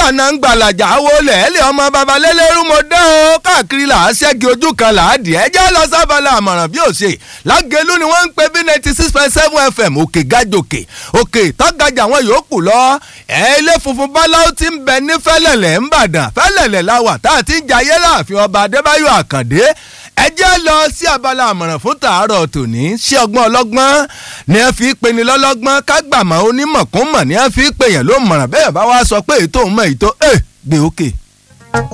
àná ń gbàlàjà wo lẹ́ẹ̀lẹ́ ọmọ babalẹ́lẹ́rú mo dá o káàkiri là á ṣẹ́gi ojú kan là á dì ẹ́ jẹ́ lọ sábàlá àmọ̀ràn bí ó ṣe lágẹ̀lú ni wọ́n ń pè bí ninety six point seven fm òkè gàjòkè òkè tọ́gàjà àwọn yòókù lọ ẹ̀ ilé funfun báláwo ti ń bẹ ní fẹ́lẹ̀lẹ̀ ńbàdàn fẹ́lẹ̀lẹ̀ la wà tá a ti ń jayé láàfin ọba adébáyọ̀ àkàndé ẹ jẹ́ lọ sí abala àmọ̀ràn fún tàárọ̀ tòní ṣé ọgbọ́n ọlọ́gbọ́n ni ẹ fi pe ni lọ́lọ́gbọ́n kágbàmọ́ onímọ̀kúnmọ̀ ni ẹ fi pe yẹn ló mọ̀ràn bẹ́ẹ̀ bá wá sọ pé ètò òun mọ̀ ètò ẹ̀ gbé òkè.